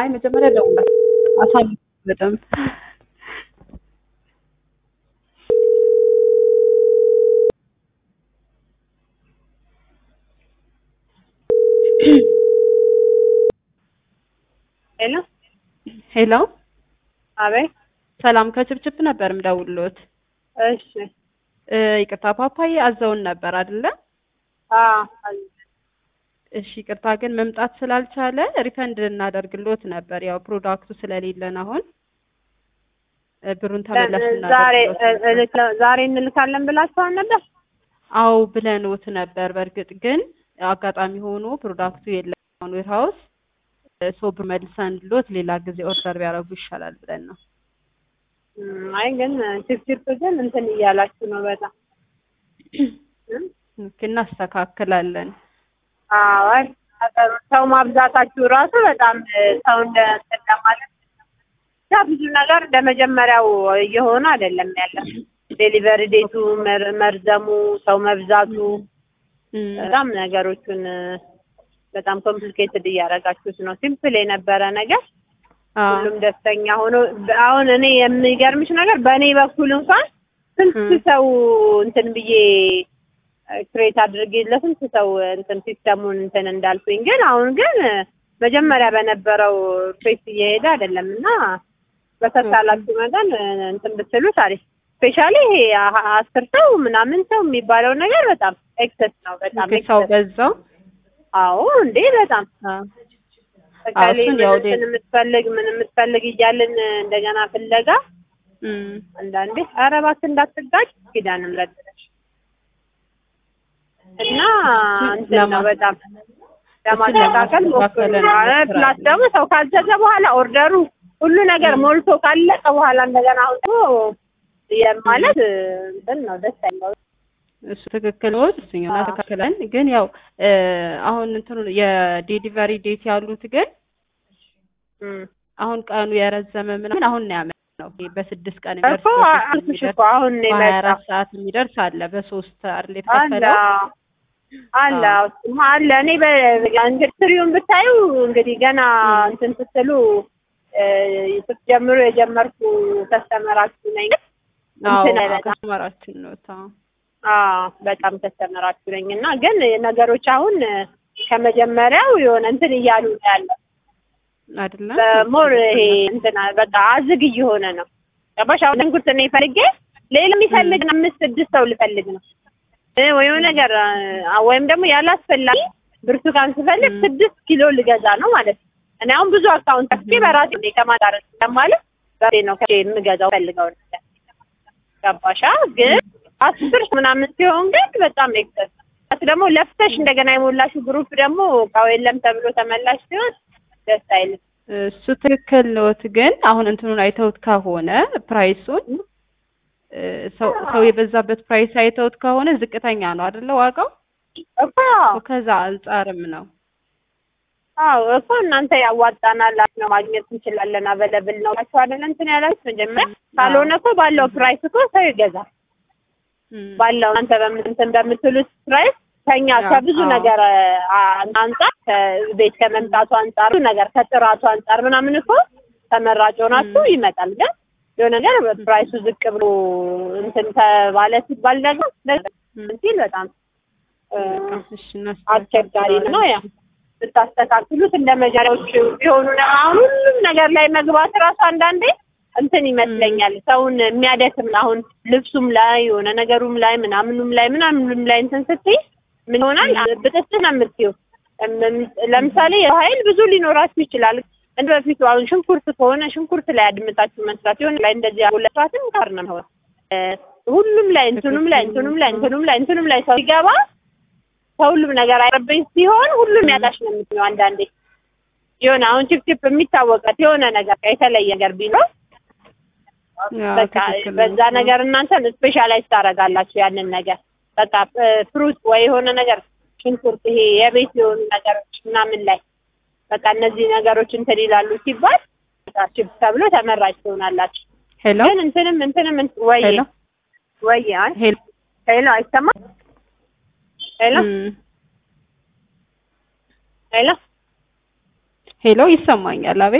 አይ መጀመሪያ ደውላት አሳልፍ በጣም ሄሎ ሄሎ አቤት። ሰላም ከችብችብ ነበር ምደውልሎት። እሺ እ ይቅርታ ፓፓዬ አዘውን ነበር አይደለ? አዎ እሺ ይቅርታ ግን መምጣት ስላልቻለ ሪፈንድ እናደርግሎት ነበር። ያው ፕሮዳክቱ ስለሌለን አሁን እ ብሩን ተመላሽ ዛሬ እናደርግሎት ነበር። እልክ- ዛሬ እንልካለን ብላችኋል ነበር? አው ብለንዎት ነበር። በእርግጥ ግን አጋጣሚ ሆኖ ፕሮዳክቱ የለም አሁን ዌርሃውስ ሶ ብር መልሰንሎት ሌላ ጊዜ ኦርደር ቢያደርጉ ይሻላል ብለን ነው። እም፣ አይ ግን ችፕችፕ ግን እንትን እያላችሁ ነው በጣም እም? ኦኬ፣ እናስተካክላለን። አዎ አይ ነገሩ ሰው ማብዛታችሁ ራሱ በጣም እ፣ ሰው እንደ እንትን ለማለት ብቻ ብዙ ነገር እንደ መጀመሪያው እየሆነ አይደለም ያለ ዴሊቨሪ ዴቱ መር- መርዘሙ ሰው መብዛቱ እም፣ በጣም ነገሮቹን እ፣ በጣም ኮምፕሊኬትድ እያደረጋችሁት ነው። ሲምፕል የነበረ ነገር አዎ፣ ሁሉም ደስተኛ ሆኖ አሁን እኔ የሚገርምሽ ነገር በእኔ በኩል እንኳን ስንት እ። ሰው እንትን ብዬ ክሬት አድርጌ ለስንት ሰው እንትን ሲስተሙን እንትን እንዳልኩኝ ግን አሁን ግን መጀመሪያ በነበረው ፌስ እየሄደ አይደለም እና በተሳላችሁ መጠን እንትን ብትሉት አሪፍ ስፔሻሊ ይሄ አ- አስር ሰው ምናምን ሰው የሚባለው ነገር በጣም ኤክሰስ ነው። በጣም ኦኬ፣ ሰው ኤክሰስ በዛው አዎ እንዴ በጣም አዎ፣ በቃሌ እሱን ምን ያው እንትን የምትፈልግ ምን የምትፈልግ እያልን እንደገና ፍለጋ እም፣ አንዳንዴ ኧረ እባክህ እንዳትጋጭ ኪዳነ ምሕረት ብለሽ እና እንትን ነው ለማ- በጣም ለማስተካከል ሞክሩ። ለማስተካከል ፕላስ እንሞክራለን። ደግሞ ሰው ካዘዘ በኋላ ኦርደሩ ሁሉ ነገር ሞልቶ ካለቀ በኋላ እንደገና አሁን ደግሞ የማለት እንትን ነው ደስ አይለው። እሱ ትክክል ነው። እሱኛው አዎ። እናስተካክላለን። ግን ያው እ አሁን እንትኑ የዴሊቨሪ ዴት ያሉት ግን እም። አሁን ቀኑ የረዘመ ምናምን አሁን ነው ያመጣው። ይሄ በስድስት ቀን እኮ የሚደርስ በሶስት አልኩሽ የሚደርስ እኮ አሁን ነው በሀያ የመጣው አራት ሰዓት የሚደርስ አለ። በሶስት አይደል አለ የተከፈለው? አለ አዎ። እሱማ አለ። እኔ በእንግዲህ ትሪውን ብታዩ እንግዲህ ገና እም። እንትን ስትሉ እ፣ ስትጀምሩ የጀመርኩ ከስተመራችሁ ነኝ። አዎ እንትን አይበጣም። ከስተመራችን ነው። አዎ አዎ በጣም ከስተመራችሁ ነኝ እና ግን ነገሮች አሁን ከመጀመሪያው የሆነ እንትን እያሉ ነው ያለው። አይደለ? በሞር ይሄ እንትን በቃ አዝግ እየሆነ ነው። ገባሽ? አሁን ሽንኩርት እኔ ፈልጌ ሌላ የሚፈልግ አምስት ስድስት ሰው ልፈልግ ነው እ፣ ወይም ነገር አ፣ ወይም ደግሞ ያላስፈላጊ ብርቱካን ስፈልግ ም። ስድስት ኪሎ ልገዛ ነው ማለት ነው። እኔ አሁን ብዙ አካውንት ከፍቼ በራሴ ነው ከማዳረስ ለማለት በራሴ ነው ከፍቼ የምገዛው ፈልገው ነገር ገባሻ? ግን አስር ምናምን ሲሆን ግን በጣም ኤክሰስ ደግሞ ለፍተሽ እንደገና የሞላሽው ግሩፕ ደግሞ እቃው የለም ተብሎ ተመላሽ ሲሆን ደስ አይልም። እሱ ትክክል ነዎት። ግን አሁን እንትኑን አይተውት ከሆነ ፕራይሱን እ ሰው ሰው የበዛበት ፕራይስ አይተውት ከሆነ ዝቅተኛ ነው አይደለ ዋጋው? እኮ ከዛ አንጻርም ነው። አዎ እኮ እናንተ ያዋጣናል ነው ማግኘት እንችላለን አበለብል ነው ናቸው አይደለ እንትን ያላችሁ መጀመሪያ ካልሆነ እኮ ባለው ፕራይስ እኮ ሰው ይገዛል እም፣ ባለው እናንተ በምን እንትን በምትሉት ፕራይስ ከኛ አዎ፣ ከብዙ አዎ። ነገር አ- አንጻር ከቤት ከመምጣቱ አንጻር ብዙ ነገር ከጥራቱ አንጻር ምናምን እኮ ተመራጭ ሆናችሁ እም። ይመጣል ግን የሆነ ነገር ፕራይሱ ዝቅ ብሎ እንትን ተባለ ሲባል ደግሞ እም፣ ሲል በጣም እ፣ እሺ አስቸጋሪ ነው እናስተካክለዋለን። ያ ብታስተካክሉት እንደ መጀመሪያዎቹ ቢሆኑ ነው። አሁን ሁሉም ነገር ላይ መግባት እራሱ አንዳንዴ እንትን ይመስለኛል ሰውን የሚያደክም ነው። አሁን ልብሱም ላይ የሆነ ነገሩም ላይ ምናምኑም ላይ ምናምኑም ላይ እንትን ስትይ ምን ይሆናል ብጥስጥ ነው የምትይው። እም- ለምሳሌ የሰው ኃይል ብዙ ሊኖራችሁ ይችላል። እንደ በፊቱ አሁን ሽንኩርት ከሆነ ሽንኩርት ላይ አድምጣችሁ መስራት የሆነ ላይ እንደዚህ ሁለቷትም ጋር ነው የሚሆነው። እ፣ ሁሉም ላይ እንትኑም ላይ እንትኑም ላይ እንትኑም ላይ እንትኑም ላይ ሰው ሲገባ ከሁሉም ነገር አይረበኝ ሲሆን ሁሉም ያጣሽ ነው የምትለው። አንዳንዴ የሆነ አሁን ችፕችፕ የሚታወቀት የሆነ ነገር የተለየ ነገር ቢኖር ያው በቃ ትክክል ነው። በዛ ነገር እናንተ ስፔሻላይዝ ታደርጋላችሁ ያንን ነገር በቃ ፍሩት ወይ የሆነ ነገር ሽንኩርት፣ ይሄ የቤት የሆኑ ነገሮች ምናምን ላይ በቃ እነዚህ ነገሮች እንትን ይላሉ ሲባል ችፕስ ተብሎ ተመራጭ ትሆናላችሁ። ሄሎ ግን እንትንም እንትንም እንት- ወይ ሄሎ ወይ አይ ሄሎ ሄሎ አይሰማም ሄሎ እም፣ ሄሎ ሄሎ ይሰማኛል። አቤት